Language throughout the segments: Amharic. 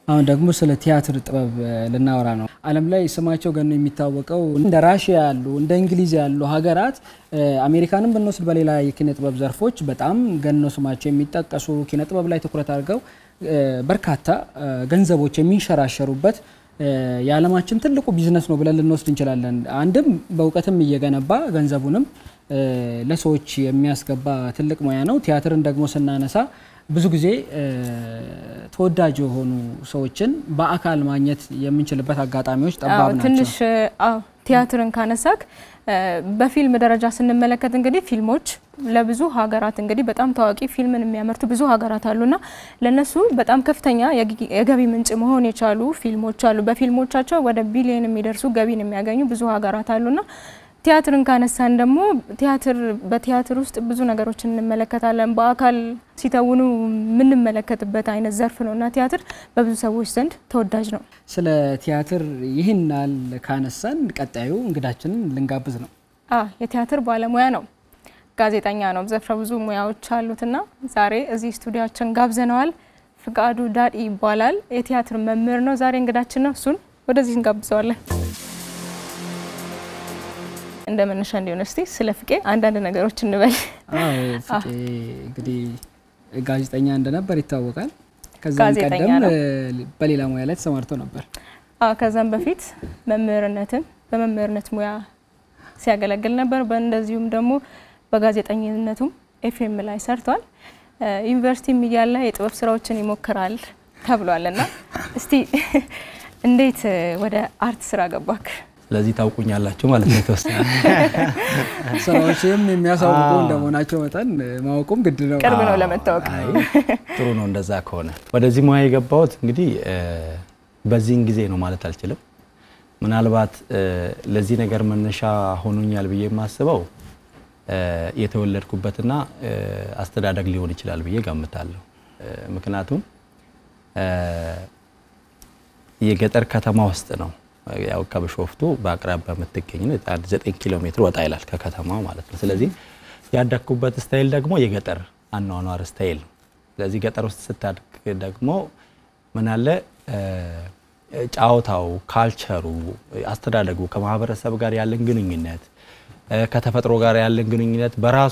አሁን ደግሞ ስለ ቲያትር ጥበብ ልናወራ ነው። ዓለም ላይ ስማቸው ገኖ የሚታወቀው እንደ ራሽያ ያሉ እንደ እንግሊዝ ያሉ ሀገራት አሜሪካንም ብንወስድ በሌላ የኪነ ጥበብ ዘርፎች በጣም ገኖ ስማቸው የሚጠቀሱ ኪነ ጥበብ ላይ ትኩረት አድርገው በርካታ ገንዘቦች የሚንሸራሸሩበት የዓለማችን ትልቁ ቢዝነስ ነው ብለን ልንወስድ እንችላለን። አንድም በእውቀትም እየገነባ ገንዘቡንም ለሰዎች የሚያስገባ ትልቅ ሙያ ነው። ቲያትርን ደግሞ ስናነሳ ብዙ ጊዜ ተወዳጅ የሆኑ ሰዎችን በአካል ማግኘት የምንችልበት አጋጣሚዎች ጠባብ ናቸው። ትንሽ ቲያትርን ካነሳክ በፊልም ደረጃ ስንመለከት እንግዲህ ፊልሞች ለብዙ ሀገራት እንግዲህ በጣም ታዋቂ ፊልምን የሚያመርቱ ብዙ ሀገራት አሉና ለነሱ በጣም ከፍተኛ የገቢ ምንጭ መሆን የቻሉ ፊልሞች አሉ። በፊልሞቻቸው ወደ ቢሊዮን የሚደርሱ ገቢን የሚያገኙ ብዙ ሀገራት አሉና ቲያትርን ካነሳን ደግሞ ቲያትር በቲያትር ውስጥ ብዙ ነገሮችን እንመለከታለን። በአካል ሲተውኑ የምንመለከትበት አይነት ዘርፍ ነው እና ቲያትር በብዙ ሰዎች ዘንድ ተወዳጅ ነው። ስለ ቲያትር ይህን ያህል ካነሳን ቀጣዩ እንግዳችንን ልንጋብዝ ነው። የቲያትር ባለሙያ ነው፣ ጋዜጠኛ ነው። ዘርፈ ብዙ ሙያዎች አሉትና ዛሬ እዚህ ስቱዲያችን ጋብዘነዋል። ፍቃዱ ዳዲ ይባላል። የቲያትር መምህር ነው። ዛሬ እንግዳችን ነው። እሱን ወደዚህ እንጋብዘዋለን። እንደ መነሻ እንዲሆን እስቲ ስለ ፍቄ አንዳንድ ነገሮች እንበል። ፍቄ እንግዲህ ጋዜጠኛ እንደነበር ይታወቃል። ከዛም ቀደም በሌላ ሙያ ላይ ተሰማርቶ ነበር። ከዛም በፊት መምህርነትን በመምህርነት ሙያ ሲያገለግል ነበር። በእንደዚሁም ደግሞ በጋዜጠኝነቱም ኤፍኤም ላይ ሰርቷል። ዩኒቨርሲቲም እያለ የጥበብ ስራዎችን ይሞክራል ተብሏል እና እስቲ እንዴት ወደ አርት ስራ ገባክ? ስለዚህ ታውቁኛላችሁ ማለት ነው። የተወሰነ ስራዎችም የሚያሳውቁ እንደመሆናቸው መጠን ማወቁም ግድ ነው። ቅርብ ነው ለመታወቅ። ጥሩ ነው እንደዛ ከሆነ። ወደዚህ ሙያ የገባሁት እንግዲህ በዚህን ጊዜ ነው ማለት አልችልም። ምናልባት ለዚህ ነገር መነሻ ሆኖኛል ብዬ የማስበው የተወለድኩበትና አስተዳደግ ሊሆን ይችላል ብዬ ገምታለሁ። ምክንያቱም የገጠር ከተማ ውስጥ ነው ያው ከብሾፍቱ በአቅራቢያ የምትገኝ ነው። አንድ ዘጠኝ ኪሎ ሜትር ወጣ ይላል ከከተማው ማለት ነው። ስለዚህ ያደግኩበት ስታይል ደግሞ የገጠር አኗኗር ስታይል ነው። ስለዚህ ገጠር ውስጥ ስታድግ ደግሞ ምን አለ ጫወታው፣ ካልቸሩ፣ አስተዳደጉ ከማህበረሰብ ጋር ያለን ግንኙነት ከተፈጥሮ ጋር ያለን ግንኙነት በራሱ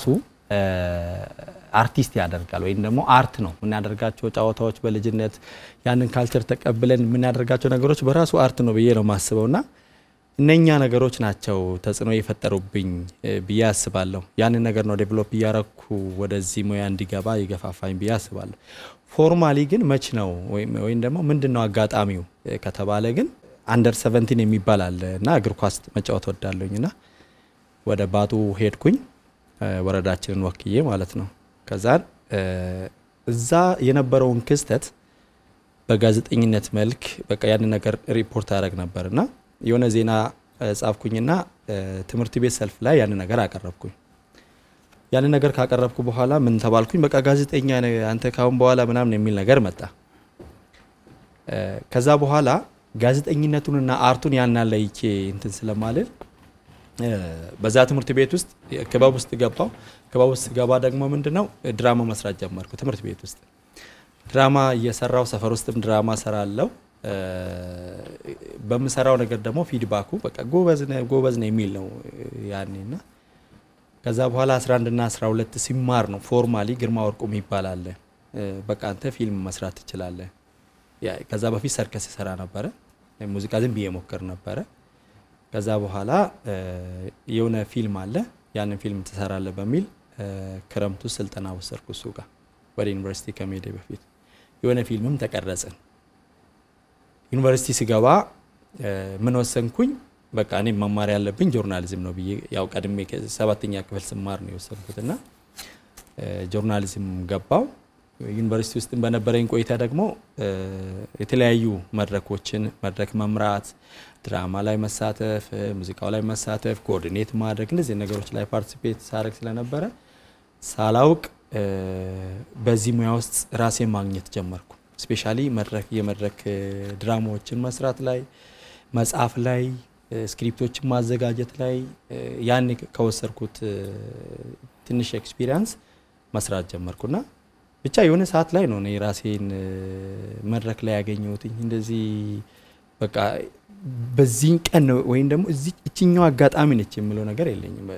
አርቲስት ያደርጋል። ወይም ደግሞ አርት ነው የምናደርጋቸው ጨዋታዎች በልጅነት ያንን ካልቸር ተቀብለን የምናደርጋቸው ነገሮች በራሱ አርት ነው ብዬ ነው የማስበው እና እነኛ ነገሮች ናቸው ተጽዕኖ የፈጠሩብኝ ብዬ አስባለሁ። ያንን ነገር ነው ዴቨሎፕ እያረኩ ወደዚህ ሙያ እንዲገባ የገፋፋኝ ብዬ አስባለሁ። ፎርማሊ ግን መች ነው ወይም ደግሞ ምንድን ነው አጋጣሚው ከተባለ ግን አንደር ሰቨንቲን የሚባል አለ እና እግር ኳስ መጫወት ወዳለሁኝ እና ወደ ባጡ ሄድኩኝ ወረዳችንን ወክዬ ማለት ነው። ከዛን እዛ የነበረውን ክስተት በጋዜጠኝነት መልክ በቃ ያንን ነገር ሪፖርት አደረግ ነበር እና የሆነ ዜና ጻፍኩኝና ትምህርት ቤት ሰልፍ ላይ ያንን ነገር አቀረብኩኝ። ያንን ነገር ካቀረብኩ በኋላ ምን ተባልኩኝ? በቃ ጋዜጠኛ አንተ ካሁን በኋላ ምናምን የሚል ነገር መጣ። ከዛ በኋላ ጋዜጠኝነቱንና አርቱን ያናለይቼ እንትን ስለማልል በዛ ትምህርት ቤት ውስጥ ክበብ ውስጥ ገባው። ክበብ ውስጥ ገባ ደግሞ ምንድነው ድራማ መስራት ጀመርኩ። ትምህርት ቤት ውስጥ ድራማ እየሰራው ሰፈር ውስጥም ድራማ ሰራለው። በምሰራው ነገር ደግሞ ፊድባኩ በቃ ጎበዝ ነህ ጎበዝ ነህ የሚል ነው ያኔና ከዛ በኋላ 11 እና 12 ሲማር ነው ፎርማሊ ግርማ ወርቁ የሚባል አለ። በቃ አንተ ፊልም መስራት ትችላለህ። ከዛ በፊት ሰርከስ ይሰራ ነበረ። ሙዚቃ ዝም ብዬ ሞክር ነበረ። ከዛ በኋላ የሆነ ፊልም አለ ያንን ፊልም ትሰራለህ በሚል ክረምቱ ስልጠና ወሰድኩ እሱ ጋር ወደ ዩኒቨርሲቲ ከመሄዴ በፊት የሆነ ፊልምም ተቀረጽን። ዩኒቨርሲቲ ስገባ ምን ወሰንኩኝ? በቃ እኔ መማር ያለብኝ ጆርናሊዝም ነው ብዬ ያው ቀድሜ ሰባተኛ ክፍል ስማር ነው የወሰንኩት እና ጆርናሊዝም ገባው። ዩኒቨርሲቲ ውስጥ በነበረኝ ቆይታ ደግሞ የተለያዩ መድረኮችን መድረክ መምራት፣ ድራማ ላይ መሳተፍ፣ ሙዚቃው ላይ መሳተፍ፣ ኮኦርዲኔት ማድረግ እንደዚህ ነገሮች ላይ ፓርቲሲፔት ሳደርግ ስለነበረ ሳላውቅ በዚህ ሙያ ውስጥ ራሴን ማግኘት ጀመርኩ። ስፔሻሊ መድረክ የመድረክ ድራማዎችን መስራት ላይ መጽሐፍ ላይ ስክሪፕቶችን ማዘጋጀት ላይ ያን ከወሰድኩት ትንሽ ኤክስፒሪያንስ መስራት ጀመርኩና ብቻ የሆነ ሰዓት ላይ ነው እኔ ራሴን መድረክ ላይ ያገኘሁትኝ እንደዚህ በቃ በዚህን ቀን ነው ወይም ደግሞ እዚህ እችኛው አጋጣሚ ነች የምለው ነገር የለኝም።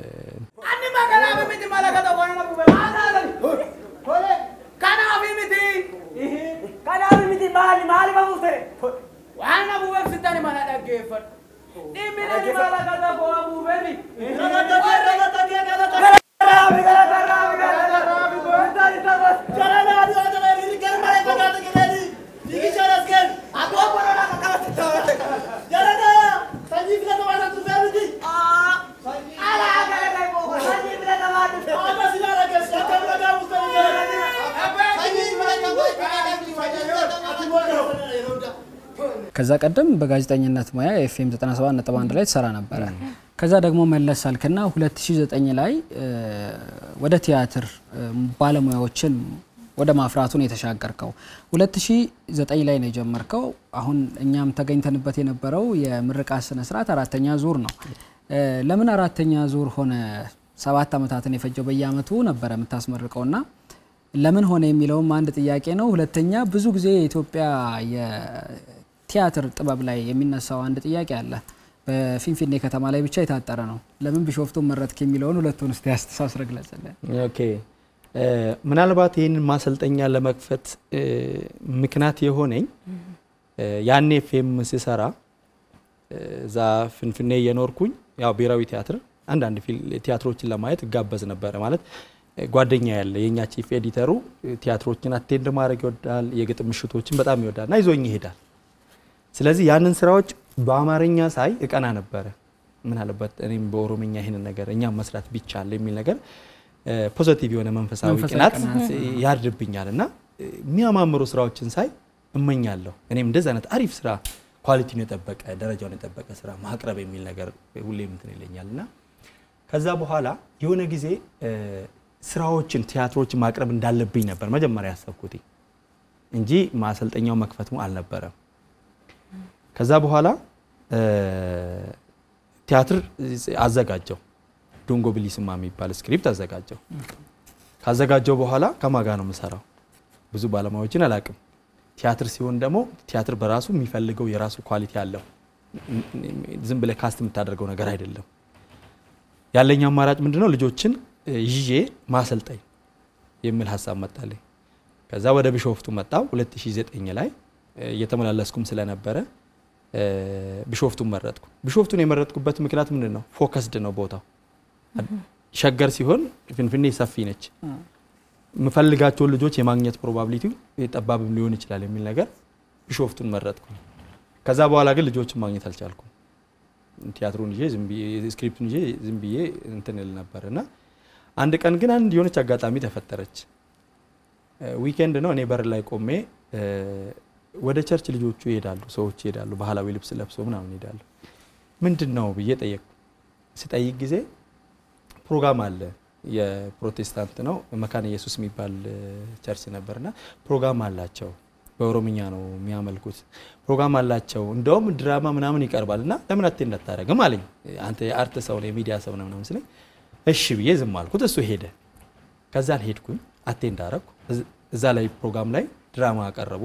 ከዛ ቀደም በጋዜጠኝነት ሙያ ኤፍኤም 97.1 ላይ ትሰራ ነበረ። ከዛ ደግሞ መለስ አልክና 2009 ላይ ወደ ቲያትር ባለሙያዎችን ወደ ማፍራቱን የተሻገርከው 2009 ላይ ነው የጀመርከው። አሁን እኛም ተገኝተንበት የነበረው የምርቃት ስነ ስርዓት አራተኛ ዙር ነው። ለምን አራተኛ ዙር ሆነ? ሰባት ዓመታትን የፈጀው በየአመቱ ነበረ የምታስመርቀውና ለምን ሆነ የሚለውም አንድ ጥያቄ ነው። ሁለተኛ ብዙ ጊዜ የኢትዮጵያ የቲያትር ጥበብ ላይ የሚነሳው አንድ ጥያቄ አለ። በፊንፊኔ ከተማ ላይ ብቻ የታጠረ ነው። ለምን ቢሾፍቱን መረጥክ የሚለውን ሁለቱን እስቲ አስተሳስረ ግለጽልን። ኦኬ ምናልባት ይህንን ማሰልጠኛ ለመክፈት ምክንያት የሆነኝ ያኔ ፌም ስሰራ እዛ ፍንፍኔ እየኖርኩኝ ያው ብሔራዊ ቲያትር አንዳንድ ቲያትሮችን ለማየት እጋበዝ ነበረ። ማለት ጓደኛ ያለ የእኛ ቺፍ ኤዲተሩ ቲያትሮችን አቴንድ ማድረግ ይወዳል፣ የግጥም ምሽቶችን በጣም ይወዳል እና ይዞኝ ይሄዳል። ስለዚህ ያንን ስራዎች በአማርኛ ሳይ እቀና ነበረ። ምን አለበት እኔም በኦሮምኛ ይህንን ነገር እኛም መስራት ቢቻል የሚል ነገር ፖዘቲቭ የሆነ መንፈሳዊ ቅናት ያድርብኛል እና የሚያማምሩ ስራዎችን ሳይ እመኛለሁ። እኔም እንደዚህ አይነት አሪፍ ስራ ኳሊቲውን የጠበቀ ደረጃውን የጠበቀ ስራ ማቅረብ የሚል ነገር ሁሌም እንትን ይለኛል እና ከዛ በኋላ የሆነ ጊዜ ስራዎችን ቲያትሮችን ማቅረብ እንዳለብኝ ነበር መጀመሪያ ያሰብኩት እንጂ ማሰልጠኛው መክፈቱ አልነበረም። ከዛ በኋላ ቲያትር አዘጋጀው። ዶንጎ ብሊስማ የሚባል ስክሪፕት አዘጋጀው። ካዘጋጀው በኋላ ከማጋ ነው የምሰራው። ብዙ ባለሙያዎችን አላቅም። ቲያትር ሲሆን ደግሞ ቲያትር በራሱ የሚፈልገው የራሱ ኳሊቲ አለው። ዝም ብለህ ካስት የምታደርገው ነገር አይደለም። ያለኝ አማራጭ ምንድነው? ልጆችን ይዤ ማሰልጠኝ የሚል ሀሳብ መጣልኝ። ከዛ ወደ ቢሾፍቱ መጣው 2009 ላይ እየተመላለስኩም ስለነበረ ቢሾፍቱን መረጥኩ። ቢሾፍቱን የመረጥኩበት ምክንያት ምንድን ነው? ፎከስድ ነው ቦታው። ሸገር ሲሆን ፍንፍኔ ሰፊ ነች። የምፈልጋቸውን ልጆች የማግኘት ፕሮባቢሊቲ ጠባብም ሊሆን ይችላል የሚል ነገር ቢሾፍቱን መረጥኩ። ከዛ በኋላ ግን ልጆችን ማግኘት አልቻልኩም። ቲያትሩን ይዤ ስክሪፕቱን ይዤ ዝም ብዬ እንትን እል ነበር እና አንድ ቀን ግን አንድ የሆነች አጋጣሚ ተፈጠረች። ዊኬንድ ነው። እኔ በር ላይ ቆሜ ወደ ቸርች ልጆቹ ይሄዳሉ፣ ሰዎች ይሄዳሉ፣ ባህላዊ ልብስ ለብሰው ምናምን ይሄዳሉ። ምንድን ነው ብዬ ጠየቅኩ። ስጠይቅ ጊዜ ፕሮግራም አለ የፕሮቴስታንት ነው መካነ ኢየሱስ የሚባል ቸርች ነበርና ፕሮግራም አላቸው። በኦሮምኛ ነው የሚያመልኩት። ፕሮግራም አላቸው እንደውም ድራማ ምናምን ይቀርባል እና ለምን አቴ እንዳታረግም አለኝ። አንተ የአርት ሰው ነው የሚዲያ ሰው ነው ምናምን ስለኝ እሺ ብዬ ዝም አልኩት። እሱ ሄደ። ከዛን ሄድኩኝ አቴ እንዳረግኩ እዛ ላይ ፕሮግራም ላይ ድራማ አቀረቡ።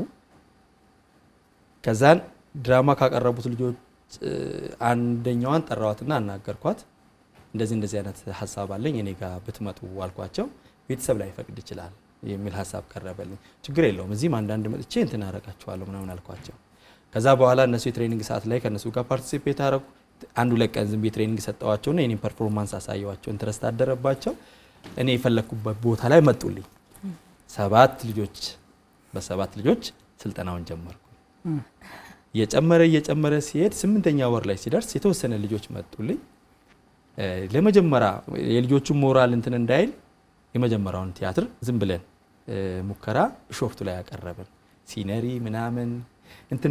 ከዛን ድራማ ካቀረቡት ልጆች አንደኛዋን ጠራዋትና አናገርኳት። እንደዚህ እንደዚህ አይነት ሀሳብ አለኝ እኔ ጋር ብትመጡ አልኳቸው። ቤተሰብ ላይ ፈቅድ ይችላል የሚል ሀሳብ ቀረበልኝ። ችግር የለውም እዚህም አንዳንድ መጥቼ እንትን አረጋችኋለሁ ምናምን አልኳቸው። ከዛ በኋላ እነሱ የትሬኒንግ ሰዓት ላይ ከእነሱ ጋር ፓርቲሲፔት አረጉ። አንድ ሁለት ቀን ዝም ብዬ ትሬኒንግ ሰጠዋቸውና የኔን ፐርፎርማንስ አሳየዋቸው። ኢንትረስት አደረባቸው። እኔ የፈለግኩበት ቦታ ላይ መጡልኝ። ሰባት ልጆች በሰባት ልጆች ስልጠናውን ጀመርኩ። እየጨመረ እየጨመረ ሲሄድ ስምንተኛ ወር ላይ ሲደርስ የተወሰነ ልጆች መጡልኝ። ለመጀመሪያ የልጆቹን ሞራል እንትን እንዳይል የመጀመሪያውን ቲያትር ዝም ብለን ሙከራ ቢሾፍቱ ላይ ያቀረብን ሲነሪ ምናምን እንትን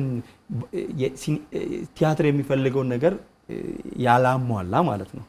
ቲያትር የሚፈልገውን ነገር ያላሟላ ማለት ነው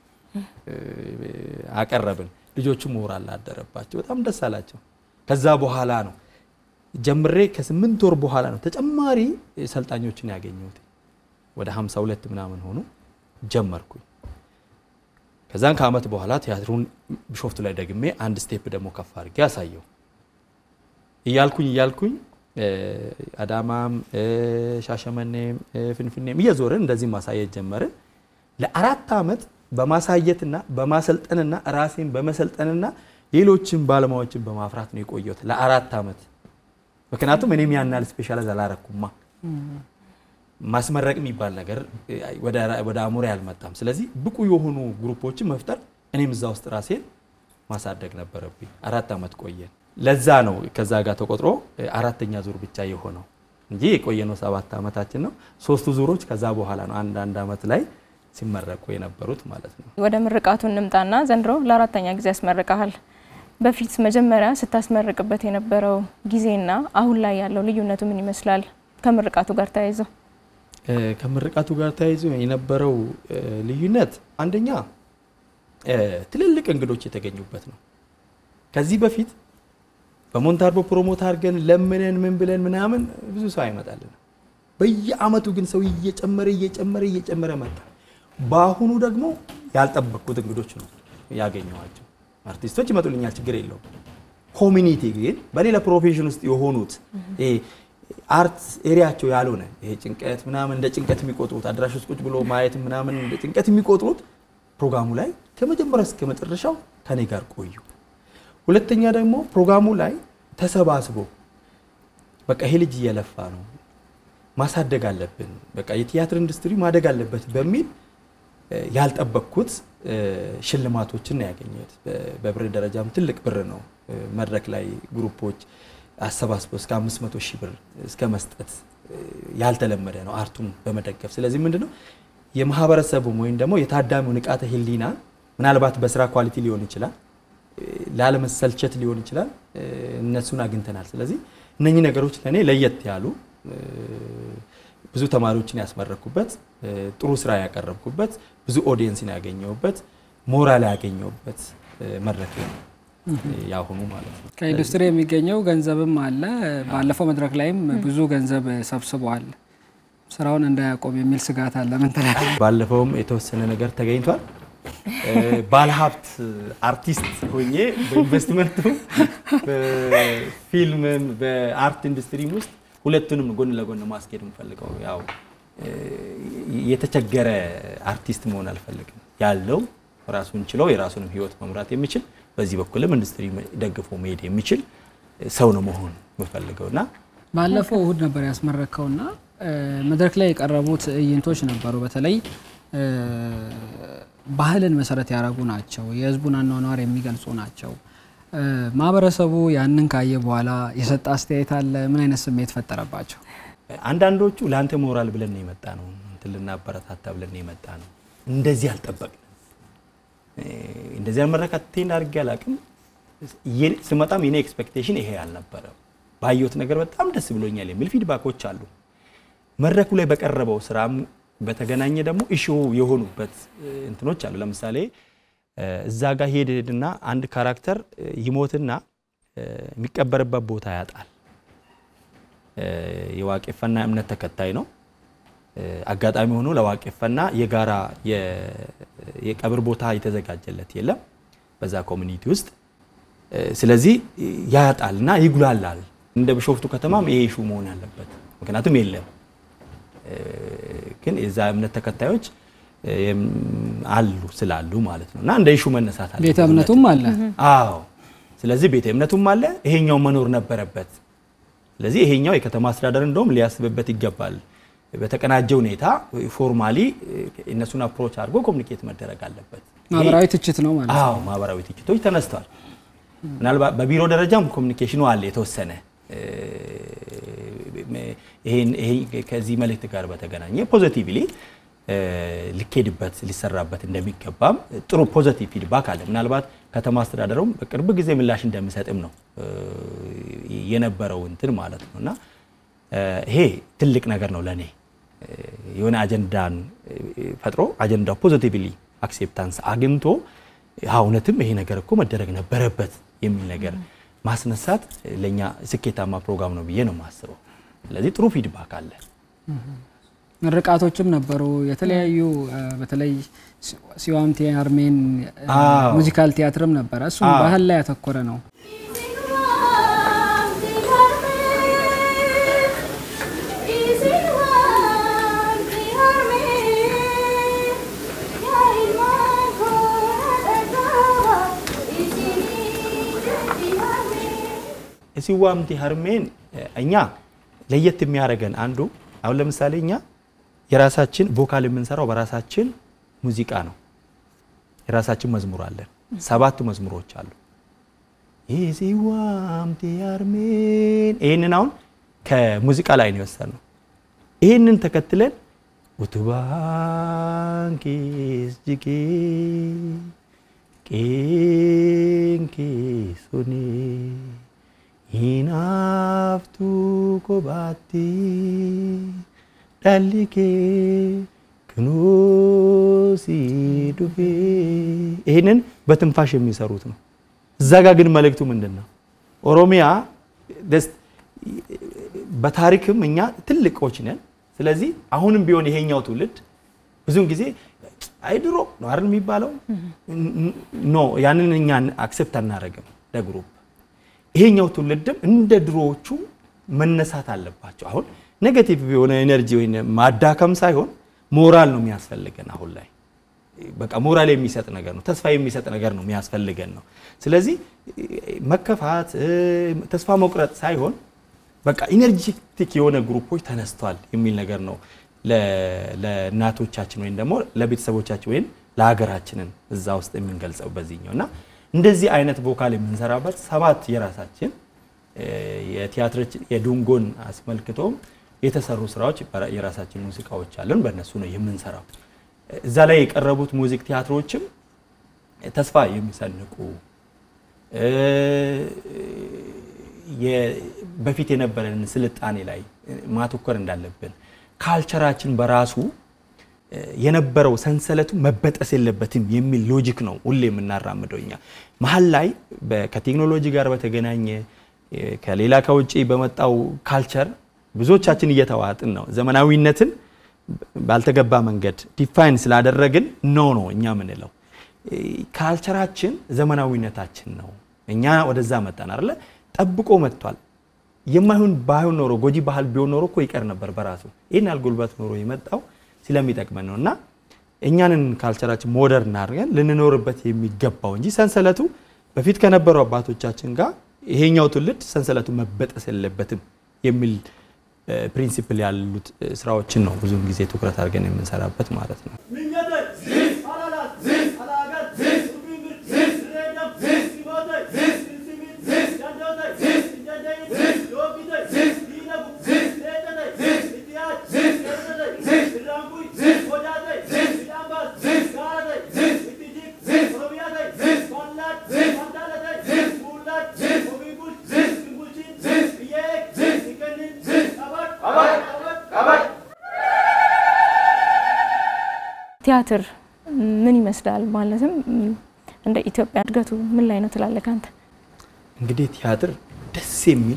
አቀረብን። ልጆቹ ሞራል አደረባቸው፣ በጣም ደስ አላቸው። ከዛ በኋላ ነው ጀምሬ ከስምንት ወር በኋላ ነው ተጨማሪ ሰልጣኞችን ያገኘሁት። ወደ 52 ምናምን ሆኑ ጀመርኩኝ። ከዛን ከአመት በኋላ ቲያትሩን ቢሾፍቱ ላይ ደግሜ አንድ ስቴፕ ደግሞ ከፍ አድርጌ አሳየው። እያልኩኝ እያልኩኝ አዳማም ሻሸመኔም ፍንፍኔም እየዞርን እንደዚህ ማሳየት ጀመርን። ለአራት ዓመት በማሳየትና በማሰልጠንና ራሴን በመሰልጠንና ሌሎችን ባለሙያዎችን በማፍራት ነው የቆየሁት ለአራት ዓመት። ምክንያቱም እኔም ያናል ስፔሻላይዝ አላረኩማ ማስመረቅ የሚባል ነገር ወደ አእምሮዬ አልመጣም። ስለዚህ ብቁ የሆኑ ግሩፖችን መፍጠር እኔም እዛ ውስጥ ራሴን ማሳደግ ነበረብኝ። አራት ዓመት ቆየን። ለዛ ነው ከዛ ጋር ተቆጥሮ አራተኛ ዙር ብቻ የሆነው እንጂ የቆየነው ሰባት ዓመታችን ነው። ሶስቱ ዙሮች ከዛ በኋላ ነው አንድ አንድ ዓመት ላይ ሲመረቁ የነበሩት ማለት ነው። ወደ ምርቃቱ እንምጣና ዘንድሮ ለአራተኛ ጊዜ ያስመርቀሃል። በፊት መጀመሪያ ስታስመርቅበት የነበረው ጊዜና አሁን ላይ ያለው ልዩነቱ ምን ይመስላል? ከምርቃቱ ጋር ተያይዘው ከምርቃቱ ጋር ተያይዞ የነበረው ልዩነት አንደኛ ትልልቅ እንግዶች የተገኙበት ነው። ከዚህ በፊት በሞንታርቦ ፕሮሞት አድርገን ለምነን ምን ብለን ምናምን ብዙ ሰው አይመጣልን። በየአመቱ ግን ሰው እየጨመረ እየጨመረ እየጨመረ መጣ። በአሁኑ ደግሞ ያልጠበቅኩት እንግዶች ነው ያገኘኋቸው። አርቲስቶች ይመጡልኛል፣ ችግር የለውም። ኮሚኒቲ ግን በሌላ ፕሮፌሽን ውስጥ የሆኑት አርት ኤሪያቸው ያልሆነ ይሄ ጭንቀት ምናምን እንደ ጭንቀት የሚቆጥሩት አዳራሽ ውስጥ ቁጭ ብሎ ማየት ምናምን እንደ ጭንቀት የሚቆጥሩት ፕሮግራሙ ላይ ከመጀመሪያ እስከ መጨረሻው ከኔ ጋር ቆዩ። ሁለተኛ ደግሞ ፕሮግራሙ ላይ ተሰባስቦ በቃ ይሄ ልጅ እየለፋ ነው ማሳደግ አለብን፣ በቃ የቲያትር ኢንዱስትሪ ማደግ አለበት በሚል ያልጠበቅኩት ሽልማቶችን ነው ያገኘሁት። በብር ደረጃም ትልቅ ብር ነው። መድረክ ላይ ግሩፖች አሰባስበው እስከ 500 ሺህ ብር እስከ መስጠት ያልተለመደ ነው አርቱን በመደገፍ። ስለዚህ ምንድነው የማህበረሰቡም ወይም ደግሞ የታዳሚው ንቃተ ህሊና ምናልባት በስራ ኳሊቲ ሊሆን ይችላል፣ ላለመሰልቸት ሊሆን ይችላል። እነሱን አግኝተናል። ስለዚህ እነኚህ ነገሮች ለእኔ ለየት ያሉ ብዙ ተማሪዎችን ያስመረኩበት፣ ጥሩ ስራ ያቀረብኩበት፣ ብዙ ኦዲየንስን ያገኘሁበት፣ ሞራል ያገኘሁበት መድረክ ነው ያሁኑ ማለት ነው። ከኢንዱስትሪ የሚገኘው ገንዘብም አለ። ባለፈው መድረክ ላይም ብዙ ገንዘብ ሰብስበዋል። ስራውን እንዳያቆም የሚል ስጋት አለ። ምን ትላለህ? ባለፈውም የተወሰነ ነገር ተገኝቷል። ባለሀብት አርቲስት ሆኜ በኢንቨስትመንቱ በፊልምም በአርት ኢንዱስትሪም ውስጥ ሁለቱንም ጎን ለጎን ማስኬድ የምፈልገው ያው የተቸገረ አርቲስት መሆን አልፈልግም። ያለው ራሱን ችለው የራሱንም ህይወት መምራት የሚችል በዚህ በኩልም ኢንዱስትሪ ደግፎ መሄድ የሚችል ሰው ነው መሆን የምፈልገው እና ባለፈው እሁድ ነበር ያስመረከውና መድረክ ላይ የቀረቡ ትዕይንቶች ነበሩ። በተለይ ባህልን መሰረት ያደረጉ ናቸው። የህዝቡን አኗኗር የሚገልጹ ናቸው። ማህበረሰቡ ያንን ካየ በኋላ የሰጠ አስተያየት አለ? ምን አይነት ስሜት ፈጠረባቸው? አንዳንዶቹ ለአንተ ሞራል ብለን ነው የመጣ ነው እንትን ልናበረታታ ብለን ነው የመጣ ነው። እንደዚህ አልጠበቅንም። እንደዚህ አመረካት ቴንድ አድርጌ አላቅም። ስመጣም የኔ ኤክስፔክቴሽን ይሄ አልነበረም። ባየሁት ነገር በጣም ደስ ብሎኛል የሚል ፊድባኮች አሉ። መድረኩ ላይ በቀረበው ስራም በተገናኘ ደግሞ ኢሹ የሆኑበት እንትኖች አሉ። ለምሳሌ እዛ ጋር ሄድና አንድ ካራክተር ይሞትና የሚቀበርበት ቦታ ያጣል። የዋቄፈና እምነት ተከታይ ነው። አጋጣሚ ሆኖ ለዋቄፈና የጋራ የቀብር ቦታ የተዘጋጀለት የለም በዛ ኮሚኒቲ ውስጥ። ስለዚህ ያጣልና ይጉላላል። እንደ ቢሾፍቱ ከተማም ይሄ ኢሹ መሆን ያለበት ምክንያቱም የለም ግን የዛ እምነት ተከታዮች አሉ ስላሉ ማለት ነው እና እንደ ኢሹ መነሳት አለ። ቤተ እምነቱም አለ። አዎ። ስለዚህ ቤተ እምነቱም አለ፣ ይሄኛው መኖር ነበረበት። ስለዚህ ይሄኛው የከተማ አስተዳደር እንደውም ሊያስብበት ይገባል። በተቀናጀ ሁኔታ ፎርማሊ እነሱን አፕሮች አድርጎ ኮሚኒኬት መደረግ አለበት። ማህበራዊ ትችት ነው ማለት ነው። አዎ፣ ማህበራዊ ትችቶች ተነስተዋል። ምናልባት በቢሮ ደረጃም ኮሚኒኬሽኑ አለ የተወሰነ ይሄን ከዚህ መልእክት ጋር በተገናኘ ፖዚቲቭሊ ሊኬድበት ሊሰራበት እንደሚገባም ጥሩ ፖዚቲቭ ፊድባክ አለ። ምናልባት ከተማ አስተዳደሩም በቅርብ ጊዜ ምላሽ እንደሚሰጥም ነው የነበረው እንትን ማለት ነው እና ይሄ ትልቅ ነገር ነው ለእኔ የሆነ አጀንዳን ፈጥሮ አጀንዳው ፖዚቲቭሊ አክሴፕታንስ አግኝቶ እውነትም ይሄ ነገር እኮ መደረግ ነበረበት የሚል ነገር ማስነሳት ለእኛ ስኬታማ ፕሮግራም ነው ብዬ ነው የማስበው። ስለዚህ ጥሩ ፊድባክ አለ። ምርቃቶችም ነበሩ የተለያዩ በተለይ ሲዋምቴ አርሜን ሙዚካል ቲያትርም ነበረ። እሱም ባህል ላይ ያተኮረ ነው። ሲዋምቲ ሀርሜን እኛ ለየት የሚያደርገን አንዱ አሁን ለምሳሌ እኛ የራሳችን ቮካል የምንሰራው በራሳችን ሙዚቃ ነው። የራሳችን መዝሙር አለን። ሰባት መዝሙሮች አሉ። የሲዋምቲ ሀርሜን ይህንን አሁን ከሙዚቃ ላይ ነው የወሰድነው። ይህንን ተከትለን utubaankees jigee qeenkees sonee hinaaftuu kophaatti dhalli kee ክኖሲ ዱቤ ይህንን በትንፋሽ የሚሰሩት ነው። እዛ ጋ ግን መልእክቱ ምንድን ነው? ኦሮሚያ በታሪክም እኛ ትልቆች ነን። ስለዚህ አሁንም ቢሆን ይሄኛው ትውልድ ብዙውን ጊዜ አይ ድሮ ነው አይደል የሚባለው ኖ ያንን እኛ አክሴፕት አናደርግም ለግሩፕ ይሄኛው ትውልድም እንደ ድሮዎቹ መነሳት አለባቸው። አሁን ኔጌቲቭ የሆነ ኤነርጂ ወይ ማዳከም ሳይሆን ሞራል ነው የሚያስፈልገን። አሁን ላይ በቃ ሞራል የሚሰጥ ነገር ነው፣ ተስፋ የሚሰጥ ነገር ነው የሚያስፈልገን ነው። ስለዚህ መከፋት፣ ተስፋ መቁረጥ ሳይሆን በቃ ኢነርጂቲክ የሆነ ግሩፖች ተነስቷል የሚል ነገር ነው ለእናቶቻችን ወይም ደግሞ ለቤተሰቦቻችን ወይም ለሀገራችንን እዛ ውስጥ የምንገልጸው በዚህኛው እና እንደዚህ አይነት ቮካል የምንሰራበት ሰባት የራሳችን የቲያትሮች የዱንጎን አስመልክቶም የተሰሩ ስራዎች የራሳችን ሙዚቃዎች አለን። በእነሱ ነው የምንሰራው። እዛ ላይ የቀረቡት ሙዚክ ቲያትሮችም ተስፋ የሚሰንቁ በፊት የነበረን ስልጣኔ ላይ ማተኮር እንዳለብን ካልቸራችን በራሱ የነበረው ሰንሰለቱ መበጠስ የለበትም የሚል ሎጂክ ነው ሁሌ የምናራምደው እኛ መሀል ላይ ከቴክኖሎጂ ጋር በተገናኘ ከሌላ ከውጭ በመጣው ካልቸር ብዙዎቻችን እየተዋጥን ነው። ዘመናዊነትን ባልተገባ መንገድ ዲፋይን ስላደረግን ኖ ነው እኛ ምንለው። ካልቸራችን ዘመናዊነታችን ነው። እኛ ወደዛ መጣን አይደለ? ጠብቆ መጥቷል። የማይሆን ባይሆን ኖሮ ጎጂ ባህል ቢሆን ኖሮ እኮ ይቀር ነበር በራሱ። ይህን ያህል ጉልበት ኖሮ የመጣው ስለሚጠቅመን ነው እና እኛንን ካልቸራችን ሞደርን አድርገን ልንኖርበት የሚገባው እንጂ ሰንሰለቱ በፊት ከነበሩ አባቶቻችን ጋር ይሄኛው ትውልድ ሰንሰለቱ መበጠስ የለበትም የሚል ፕሪንሲፕል ያሉት ስራዎችን ነው ብዙውን ጊዜ ትኩረት አድርገን የምንሰራበት ማለት ነው። ቲያትር ምን ይመስላል? ማለትም እንደ ኢትዮጵያ እድገቱ ምን ላይ ነው ትላለህ አንተ? እንግዲህ ቲያትር ደስ የሚል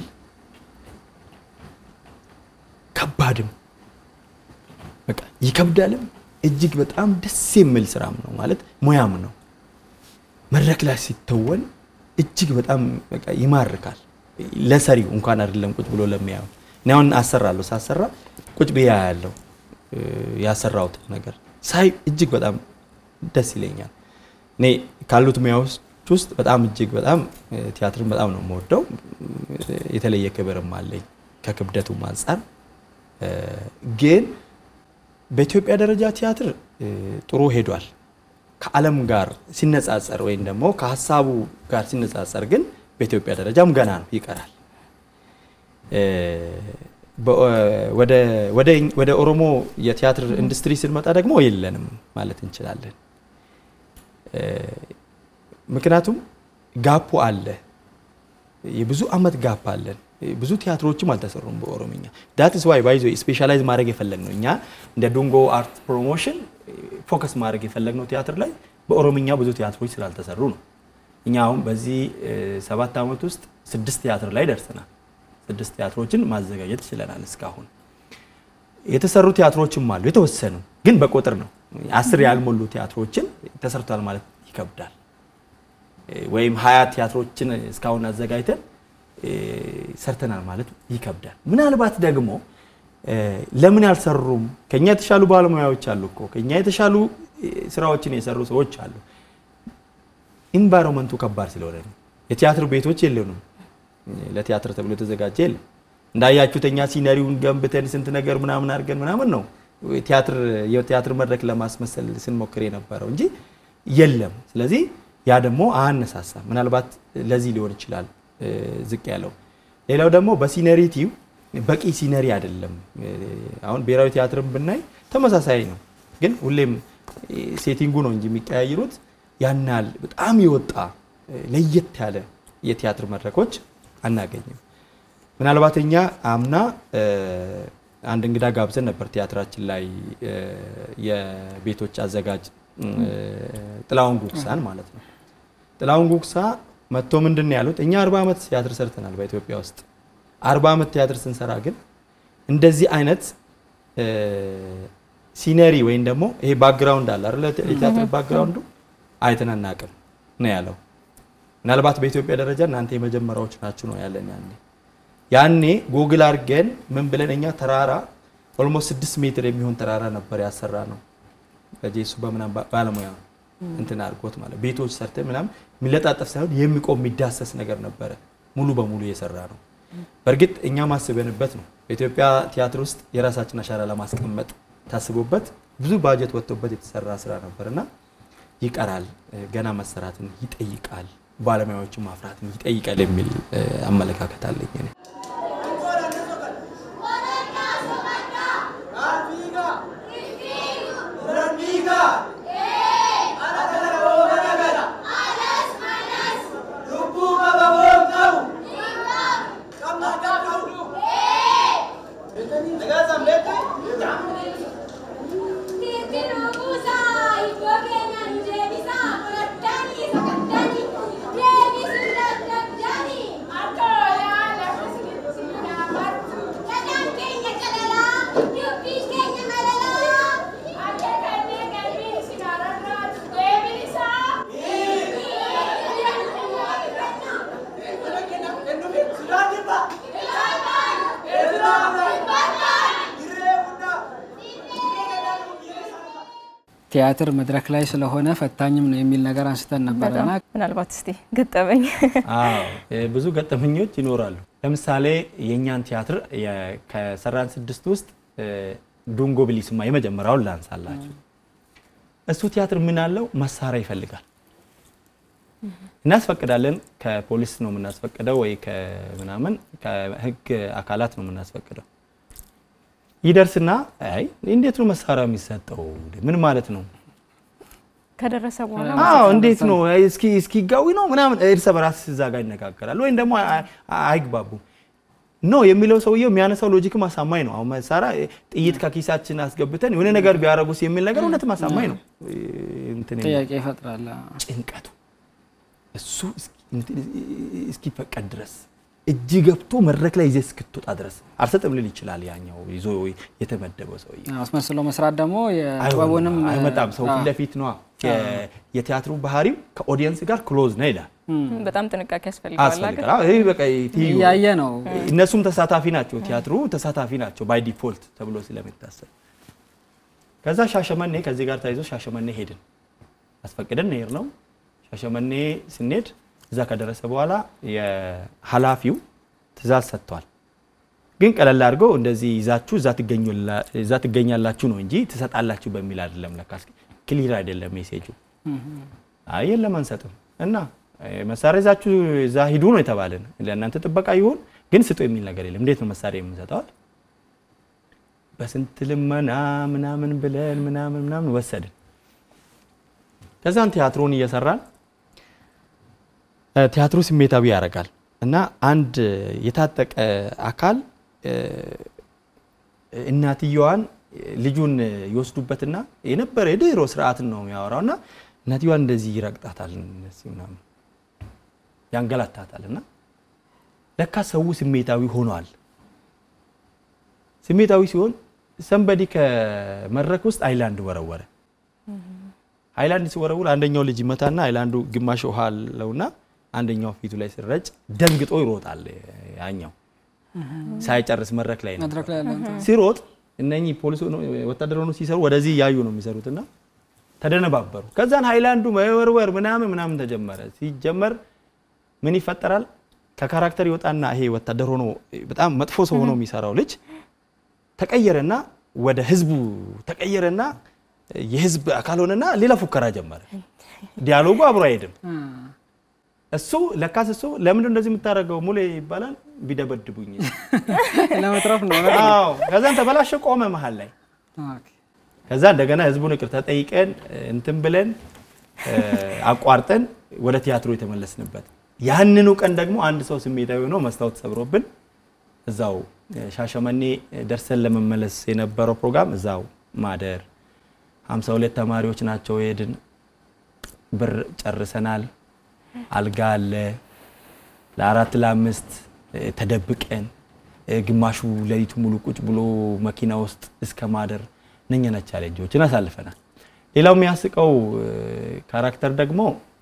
ከባድም በቃ ይከብዳልም እጅግ በጣም ደስ የሚል ስራም ነው ማለት ሙያም ነው። መድረክ ላይ ሲተወን እጅግ በጣም በቃ ይማርካል። ለሰሪው እንኳን አይደለም ቁጭ ብሎ ለሚያየው። እኔ አሁን አሰራለሁ ሳሰራ ቁጭ ብያ ያለው ያሰራሁት ነገር ሳይ እጅግ በጣም ደስ ይለኛል። እኔ ካሉት ሙያዎች ውስጥ በጣም እጅግ በጣም ቲያትርን በጣም ነው የምወደው። የተለየ ክብርም አለኝ ከክብደቱም አንጻር። ግን በኢትዮጵያ ደረጃ ቲያትር ጥሩ ሄዷል። ከዓለም ጋር ሲነጻጸር ወይም ደግሞ ከሀሳቡ ጋር ሲነጻጸር ግን በኢትዮጵያ ደረጃም ገና ነው፣ ይቀራል። ወደ ኦሮሞ የቲያትር ኢንዱስትሪ ስንመጣ ደግሞ የለንም ማለት እንችላለን። ምክንያቱም ጋፑ አለ፣ የብዙ አመት ጋፕ አለን። ብዙ ቲያትሮችም አልተሰሩም በኦሮምኛ። ዳትስ ዋይ ባይዞ ስፔሻላይዝ ማድረግ የፈለግነው እኛ እንደ ዱንጎ አርት ፕሮሞሽን ፎከስ ማድረግ የፈለግነው ቲያትር ላይ በኦሮምኛ ብዙ ቲያትሮች ስላልተሰሩ ነው። እኛ አሁን በዚህ ሰባት ዓመት ውስጥ ስድስት ቲያትር ላይ ደርሰናል። ስድስት ቲያትሮችን ማዘጋጀት ችለናል። እስካሁን የተሰሩ ቲያትሮችም አሉ የተወሰኑ ግን በቁጥር ነው። አስር ያልሞሉ ቲያትሮችን ተሰርቷል ማለት ይከብዳል። ወይም ሀያ ቲያትሮችን እስካሁን አዘጋጅተን ሰርተናል ማለት ይከብዳል። ምናልባት ደግሞ ለምን ያልሰሩም ከኛ የተሻሉ ባለሙያዎች አሉ እኮ ከኛ የተሻሉ ስራዎችን የሰሩ ሰዎች አሉ። ኢንቫይሮንመንቱ ከባድ ስለሆነ ነው። የቲያትር ቤቶች የለንም። ለቲያትር ተብሎ የተዘጋጀ የለም። እንዳያችሁት እኛ ሲነሪውን ገንብተን ስንት ነገር ምናምን አድርገን ምናምን ነው ቲያትር የቲያትር መድረክ ለማስመሰል ስንሞክር የነበረው እንጂ የለም። ስለዚህ ያ ደግሞ አነሳሳ። ምናልባት ለዚህ ሊሆን ይችላል እ፣ ዝቅ ያለው። ሌላው ደግሞ በሲነሪቲው በቂ ሲነሪ አይደለም። እ፣ አሁን ብሔራዊ ቲያትርን ብናይ ተመሳሳይ ነው፣ ግን ሁሌም እ፣ ሴቲንጉ ነው እንጂ የሚቀያይሩት ያን ያህል በጣም የወጣ እ፣ ለየት ያለ የቲያትር መድረኮች አናገኝም። ምናልባት እኛ አምና እ፣ አንድ እንግዳ ጋብዘን ነበር ቲያትራችን ላይ እ፣ የቤቶች አዘጋጅ እ፣ ጥላሁን ጉግሳን ማለት ነው። ጥላሁን ጉግሳ መጥቶ ምንድን ነው ያሉት? እኛ አርባ ዓመት ቲያትር ሰርተናል በኢትዮጵያ ውስጥ አርባ ዓመት ቲያትር ስንሰራ ግን እንደዚህ አይነት እ፣ ሲነሪ ወይም ደግሞ ይሄ ባክግራውንድ አለ አይደለ? የቲያትር ባክግራውንዱ አይተን አናውቅም ነው ያለው። ምናልባት በኢትዮጵያ ደረጃ እናንተ የመጀመሪያዎች ናችሁ ነው ያለን ያኔ ያኔ ጎግል አድርገን ምን ብለን እኛ ተራራ ኦልሞስት ስድስት ሜትር የሚሆን ተራራ ነበር ያሰራ ነው በጄሱ በምናም ባ- ባለሙያ እንትን አድርጎት ማለት ቤቶች ሰርተ ምናምን የሚለጣጠፍ ሳይሆን የሚቆም የሚዳሰስ ነገር ነበረ ሙሉ በሙሉ የሰራ ነው። በእርግጥ እኛ ማስበንበት ነው በኢትዮጵያ ቲያትር ውስጥ የራሳችን አሻራ ለማስቀመጥ ታስቦበት ብዙ ባጀት ወጥቶበት የተሰራ ስራ ነበር እና ይቀራል፣ እ፣ ገና መሰራትን ይጠይቃል፣ ባለሙያዎችን ማፍራትን ይጠይቃል የሚል እ፣ አመለካከት አለኝ እኔ። ቲያትር መድረክ ላይ ስለሆነ ፈታኝም ነው የሚል ነገር አንስተን ነበረና በጣም ምናልባት እስቲ ገጠመኝ አዎ እ፣ ብዙ ገጠመኞች ይኖራሉ። ለምሳሌ የእኛን ቲያትር የ- ከሰራን ስድስት ውስጥ እ፣ ዱንጎ ብሊስማ የመጀመሪያውን ላንሳላችሁ። እሱ ቲያትር ምን አለው? መሳሪያ ይፈልጋል። እናስፈቅዳለን። ከፖሊስ ነው የምናስፈቅደው ወይ ከምናምን ከህግ አካላት ነው የምናስፈቅደው። ይደርስና አይ እንዴት ነው መሳሪያ የሚሰጠው? ምን ማለት ነው? ከደረሰ በኋላ አዎ እንዴት ነው እስኪ እስኪ ጋዊ ነው ምናምን እርስ በራስ እዛ ጋር ይነጋገራል፣ ወይም ደግሞ አይ- አይ- አይግባቡም። ኖ የሚለው ሰውየው የሚያነሳው ሎጂክም አሳማኝ ነው። አሁን መሳሪያ ጥይት ከኪሳችን አስገብተን የሆነ ነገር ቢያደርጉስ የሚል ነገር እውነትም አሳማኝ ነው። እንትን የሚል ጥያቄ ይፈጥራል። ጭንቀቱ እሱ እስኪ- እንትን እስኪፈቀድ ድረስ እጅ ገብቶ መድረክ ላይ ይዘህ እስክትወጣ ድረስ አልሰጥም ልል ይችላል ያኛው ይዞ የተመደበው ሰውዬ። አስመስሎ መስራት ደግሞ የጥበቡንም አይሆንም፣ አይመጣም። ሰው አዎ። ፊት ለፊት ነዋ። የ- የቲያትሩ ባህሪው ከኦዲየንስ ጋር ክሎዝ ነው ይላል። በጣም ጥንቃቄ ያስፈልገዋል። አይደል? አስፈልጋል። አዎ፣ ይሄ በቃ ትይዩ ነው። እያየ ነው። እነሱም ተሳታፊ ናቸው። ቲያትሩ ተሳታፊ ናቸው ባይ ዲፎልት ተብሎ ስለሚታሰብ ከዛ ሻሸመኔ ከዚህ ጋር ተያይዞ ሻሸመኔ ሄድን። አስፈቅደን ሄድ ነው። ሻሸመኔ ስንሄድ እዛ ከደረሰ በኋላ የኃላፊው ትእዛዝ ሰጥቷል። ግን ቀለል አድርገው እንደዚህ ይዛችሁ እዛ ትገኙላ- እዛ ትገኛላችሁ ነው እንጂ ትሰጣላችሁ በሚል አይደለም። ለካስ ክሊር አይደለም ሜሴጁ። አይ የለም አንሰጥም እና እ፣ መሳሪያ ይዛችሁ እዛ ሂዱ ነው የተባለን። ለእናንተ ጥበቃ ይሁን ግን ስጡ የሚል ነገር የለም። እንዴት ነው መሳሪያ የምንሰጠዋል? በስንት ልመና ምናምን ብለን ምናምን ምናምን ወሰድን። ከዛን ቲያትሩን እየሰራን እ፣ ቲያትሩ ስሜታዊ ያደርጋል እና አንድ የታጠቀ አካል እ፣ እናትየዋን ልጁን ይወስዱበትና የነበረ የድሮ ስርዓትን ነው የሚያወራው እና እናትየዋን እንደዚህ ይረግጣታል እነዚህ ምናምን ያንገላታታል እና ለካ ሰው ስሜታዊ ሆኗል። ስሜታዊ ሲሆን ሰንበዲ ከመድረክ ውስጥ አይላንድ ወረወረ። አይላንድ ሲወረውር አንደኛው ልጅ ይመታና አይላንዱ ግማሽ ውሃ አለውና አንደኛው ፊቱ ላይ ሲረጭ ደንግጦ ይሮጣል። ያኛው ሳይጨርስ መድረክ ላይ ነው መድረክ ላይ ያለ እንትን ሲሮጥ እነኚህ ፖሊስ ሆነው ወታደር ሆነው ሲሰሩ ወደዚህ እያዩ ነው የሚሰሩትና ተደነባበሩ። ከዛን ሃይላንዱ መወርወር ምናምን ምናምን ተጀመረ። ሲጀመር ምን ይፈጠራል? ከካራክተር ይወጣና ይሄ ወታደር ሆኖ በጣም መጥፎ ሰው ሆኖ የሚሰራው ልጅ ተቀየረና ወደ ህዝቡ ተቀየረና የህዝብ አካል ሆነና ሌላ ፉከራ ጀመረ። ዲያሎጉ አብሮ አይሄድም። እሱ ለካስ እሱ ለምንድን እንደዚህ የምታደርገው ሙሌ ይባላል። ቢደበድቡኝ ለመትረፍ ነው። አዎ። ከዛን ተበላሸ፣ ቆመ መሀል ላይ። ኦኬ። ከዛ እንደገና ህዝቡን ይቅርታ ጠይቀን እንትን ብለን አቋርጠን ወደ ቲያትሮ የተመለስንበት ያንኑ ቀን ደግሞ አንድ ሰው ስሜታዊ ሆኖ መስታወት ሰብሮብን እዛው ሻሸመኔ ደርሰን ለመመለስ የነበረው ፕሮግራም እዛው ማደር 52 ተማሪዎች ናቸው የሄድን። ብር ጨርሰናል። አልጋ አለ። ለአራት ለአምስት ተደብቀን ግማሹ ሌሊቱ ሙሉ ቁጭ ብሎ መኪና ውስጥ እስከ ማደር እነኛ ቻሌንጆችን አሳልፈናል። ሌላው የሚያስቀው ካራክተር ደግሞ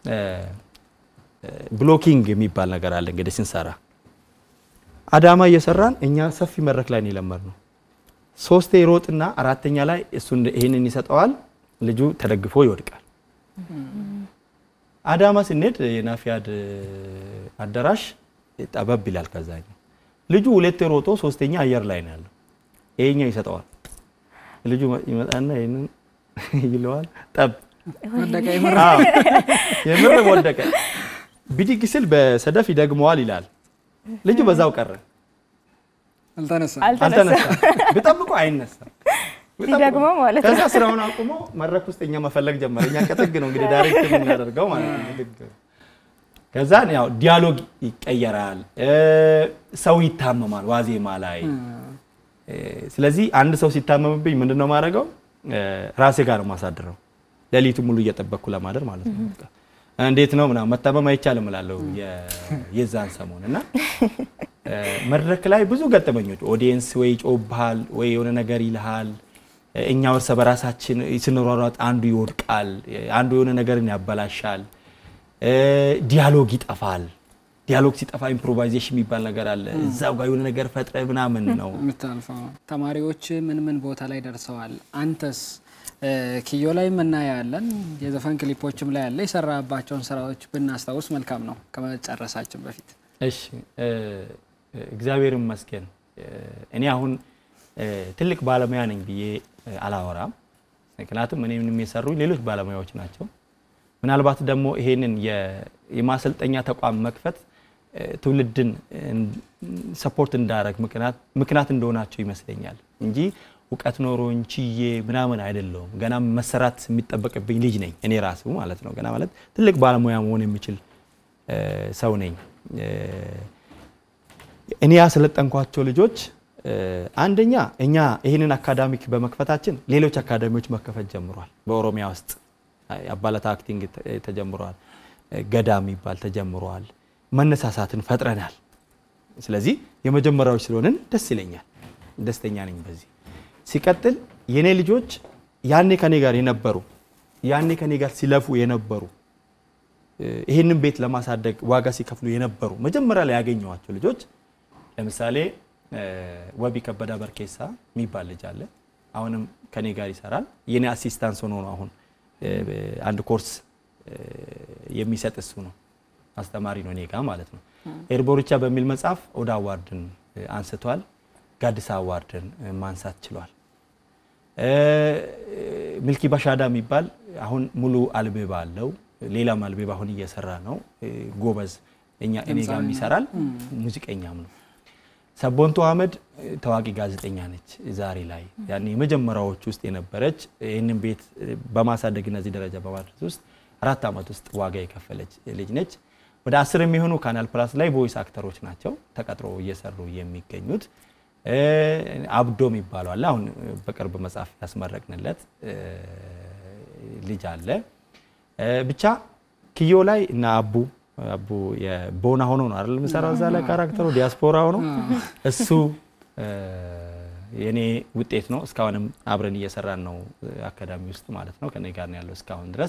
ብሎኪንግ የሚባል ነገር አለ። እንግዲህ ስንሰራ አዳማ እየሰራን እኛ ሰፊ መድረክ ላይ ነው የለመድነው። ሶስቴ ሮጥና አራተኛ ላይ እሱ ይህንን ይሰጠዋል። ልጁ ተደግፎ ይወድቃል። አዳማ ስንሄድ የናፊያድ አዳራሽ ጠበብ ይላል። ከዛኛው ልጁ ሁለቴ ሮጦ ሶስተኛ አየር ላይ ነው ያለው። ይሄኛው ይሰጠዋል። ልጁ ይመጣና ይህንን ይለዋል። ጠብ ወደቀ። አዎ፣ የምር ወደቀ። ብድግ ስል በሰደፍ ይደግመዋል ይላል። ልጁ በዛው ቀረ፣ አልተነሳም። አልተነሳም። ብጠብቆ አይነሳም። ሲደግመው ማለት ነው። ከዛ ስራውን አቁሞ መድረክ ውስጥ እኛ መፈለግ ጀመረ። እኛ ከጥግ ነው እንግዲህ ዳይሬክት የምናደርገው ማለት ነው። ልክ ከዛ ያው ዲያሎግ ይቀየራል፣ ሰው ይታመማል ዋዜማ ላይ። ስለዚህ አንድ ሰው ሲታመምብኝ ምንድን ነው የማደርገው? ራሴ ጋር ነው የማሳድረው፣ ሌሊቱ ሙሉ እየጠበቅኩ ለማደር ማለት ነው። በቃ እንዴት ነው ምናምን መታመም አይቻልም እላለሁ የዛን ሰሞን እና መድረክ ላይ ብዙ ገጠመኞች ኦዲየንስ ወይ ይጮብሃል ወይ የሆነ ነገር ይልሃል። እኛ እርስ በራሳችን ስንሯሯጥ አንዱ ይወድቃል፣ አንዱ የሆነ ነገርን ያበላሻል፣ ዲያሎግ ይጠፋል። ዲያሎግ ሲጠፋ ኢምፕሮቫይዜሽን የሚባል ነገር አለ። እዛው ጋር የሆነ ነገር ፈጥረ ምናምን ነው የምታልፈው። ተማሪዎች ምን ምን ቦታ ላይ ደርሰዋል? አንተስ ኪዮ ላይ እናያለን፣ የዘፈን ክሊፖችም ላይ ያለ የሰራባቸውን ስራዎች ብናስታውስ መልካም ነው ከመጨረሳችን በፊት። እሺ እግዚአብሔር ይመስገን። እኔ አሁን ትልቅ ባለሙያ ነኝ ብዬ አላወራም። ምክንያቱም እኔ ምንም የሰሩኝ ሌሎች ባለሙያዎች ናቸው። ምናልባት ደግሞ ይሄንን የማሰልጠኛ ተቋም መክፈት ትውልድን ሰፖርት እንዳረግ ምክንያት እንደሆናቸው ይመስለኛል እንጂ እውቀት ኖሮኝ ችዬ ምናምን አይደለውም። ገና መሰራት የሚጠበቅብኝ ልጅ ነኝ እኔ ራሱ ማለት ነው። ገና ማለት ትልቅ ባለሙያ መሆን የሚችል ሰው ነኝ። እኔ ያሰለጠንኳቸው ልጆች አንደኛ እኛ ይህንን አካዳሚክ በመክፈታችን ሌሎች አካዳሚዎች መከፈት ጀምሯል። በኦሮሚያ ውስጥ አባላታ አክቲንግ ተጀምሯል። ገዳ የሚባል ተጀምሯል። መነሳሳትን ፈጥረናል። ስለዚህ የመጀመሪያዎች ስለሆንን ደስ ይለኛል፣ ደስተኛ ነኝ በዚህ። ሲቀጥል የኔ ልጆች ያኔ ከኔ ጋር የነበሩ ያኔ ከኔ ጋር ሲለፉ የነበሩ ይህንን ቤት ለማሳደግ ዋጋ ሲከፍሉ የነበሩ መጀመሪያ ላይ ያገኘዋቸው ልጆች ለምሳሌ ወቢ ከበዳ በርኬሳ የሚባል ልጅ አለ። አሁንም ከኔ ጋር ይሰራል። የኔ አሲስታንስ ሆኖ ነው አሁን አንድ ኮርስ የሚሰጥ እሱ ነው። አስተማሪ ነው እኔ ጋር ማለት ነው። ኤርቦርቻ በሚል መጽሐፍ ኦዳ አዋርድን አንስቷል። ጋዲሳ አዋርድን ማንሳት ችሏል። ሚልኪ ባሻዳ የሚባል አሁን ሙሉ አልቤባ አለው። ሌላም አልቤባ አሁን እየሰራ ነው። ጎበዝ እኛ እኔ ጋርም ይሰራል። ሙዚቀኛም ነው። ሰቦንቶ አህመድ ታዋቂ ጋዜጠኛ ነች። ዛሬ ላይ ያኔ የመጀመሪያዎች ውስጥ የነበረች ይህንን ቤት በማሳደግ እነዚህ ደረጃ በማድረስ ውስጥ አራት ዓመት ውስጥ ዋጋ የከፈለች ልጅ ነች። ወደ አስር የሚሆኑ ካናል ፕላስ ላይ ቮይስ አክተሮች ናቸው ተቀጥሮ እየሰሩ የሚገኙት። አብዶ የሚባለው አለ። አሁን በቅርብ መጽሐፍ ያስመረቅንለት ልጅ አለ። ብቻ ኪዮ ላይ እና አቡ አቡ የቦና ሆኖ ነው አይደል የምሰራው እዛ ላይ ካራክተሩ ዲያስፖራ ሆኖ እሱ የኔ ውጤት ነው። እስካሁንም አብረን እየሰራን ነው አካዳሚ ውስጥ ማለት ነው። ከኔ ጋር ነው ያለው እስካሁን ድረስ።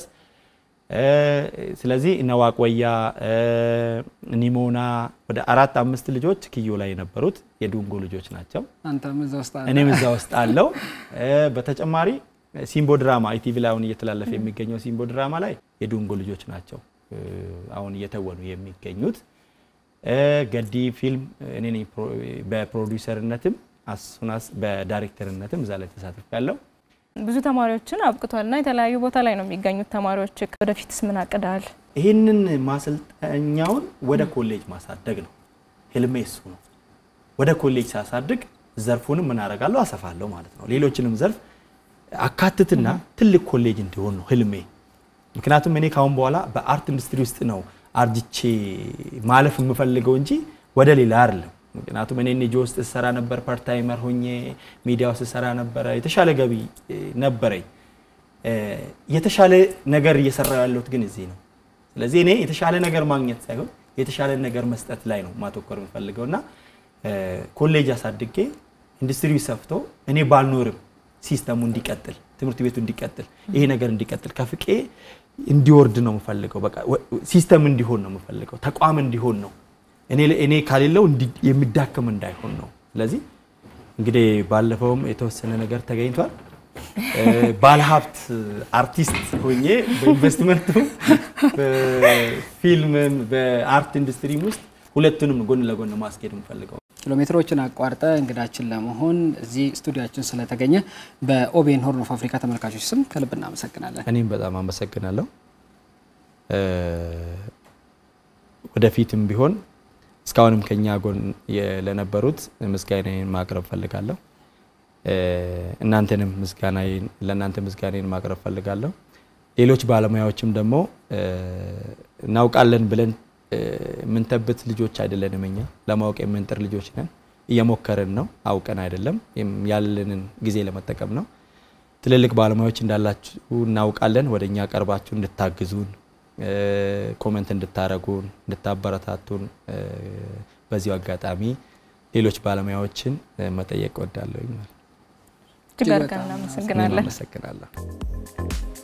ስለዚህ እነ ዋቆያ ኒሞና ወደ አራት አምስት ልጆች ኪዮ ላይ የነበሩት የዱንጎ ልጆች ናቸው። አንተም እዛ ውስጥ አለ። እኔም እዛ ውስጥ አለው። በተጨማሪ ሲምቦ ድራማ ኢቲቪ ላይ አሁን እየተላለፈ የሚገኘው ሲምቦ ድራማ ላይ የዱንጎ ልጆች ናቸው አሁን እየተወኑ የሚገኙት። ገዲ ፊልም እኔ ነኝ በፕሮዲውሰርነትም አሱናስ በዳይሬክተርነትም እዛ ላይ ተሳትፍ ያለው ብዙ ተማሪዎችን አብቅቷልና የተለያዩ ቦታ ላይ ነው የሚገኙት ተማሪዎች። ወደፊትስ ምን አቅዳል? ይህንን ማሰልጠኛውን ወደ ኮሌጅ ማሳደግ ነው ህልሜ፣ እሱ ነው። ወደ ኮሌጅ ሳሳድግ ዘርፉንም ምን አደርጋለሁ አሰፋለሁ ማለት ነው። ሌሎችንም ዘርፍ አካትትና ትልቅ ኮሌጅ እንዲሆን ነው ህልሜ። ምክንያቱም እኔ ካሁን በኋላ በአርት ኢንዱስትሪ ውስጥ ነው አርጅቼ ማለፍ የምፈልገው እንጂ ወደ ሌላ አይደለም። ምክንያቱም እኔ ኒጆ ውስጥ ስሰራ ነበር፣ ፓርታይመር ሆኜ ሚዲያ ውስጥ ስሰራ ነበረ። የተሻለ ገቢ ነበረኝ። የተሻለ ነገር እየሰራው ያለሁት ግን እዚህ ነው። ስለዚህ እኔ የተሻለ ነገር ማግኘት ሳይሆን የተሻለ ነገር መስጠት ላይ ነው ማተኮር የምፈልገው እና ኮሌጅ አሳድጌ ኢንዱስትሪው ሰፍቶ እኔ ባልኖርም ሲስተሙ እንዲቀጥል ትምህርት ቤቱ እንዲቀጥል ይሄ ነገር እንዲቀጥል ከፍቄ እንዲወርድ ነው የምፈልገው። በቃ ሲስተም እንዲሆን ነው የምፈልገው። ተቋም እንዲሆን ነው እኔ እኔ ካሌለው የሚዳከም እንዳይሆን ነው። ስለዚህ እንግዲህ ባለፈውም የተወሰነ ነገር ተገኝቷል። ባለሀብት አርቲስት ሆኜ በኢንቨስትመንቱ በፊልምም በአርት ኢንዱስትሪም ውስጥ ሁለቱንም ጎን ለጎን ማስኬድ የምፈልገው። ኪሎ ሜትሮችን አቋርጠ እንግዳችን ለመሆን እዚህ ስቱዲያችን ስለተገኘ በኦቤን ሆርን ኦፍ አፍሪካ ተመልካቾች ስም ከልብ እናመሰግናለን። እኔም በጣም አመሰግናለሁ። ወደፊትም ቢሆን እስካሁንም ከኛ ጎን ለነበሩት ምስጋናዬን ማቅረብ ፈልጋለሁ። እናንተንም ምስጋናዬን ለእናንተ ምስጋናዬን ማቅረብ ፈልጋለሁ። ሌሎች ባለሙያዎችም ደግሞ እናውቃለን ብለን የምንተብት ልጆች አይደለንም። እኛ ለማወቅ የምንጥር ልጆች ነን። እየሞከርን ነው። አውቀን አይደለም፣ ያለንን ጊዜ ለመጠቀም ነው። ትልልቅ ባለሙያዎች እንዳላችሁ እናውቃለን። ወደ እኛ ቀርባችሁ እንድታግዙን፣ ኮመንት እንድታረጉን፣ እንድታበረታቱን በዚሁ አጋጣሚ ሌሎች ባለሙያዎችን መጠየቅ እወዳለሁ። እጅግ አድርገን እናመሰግናለን። አመሰግናለሁ።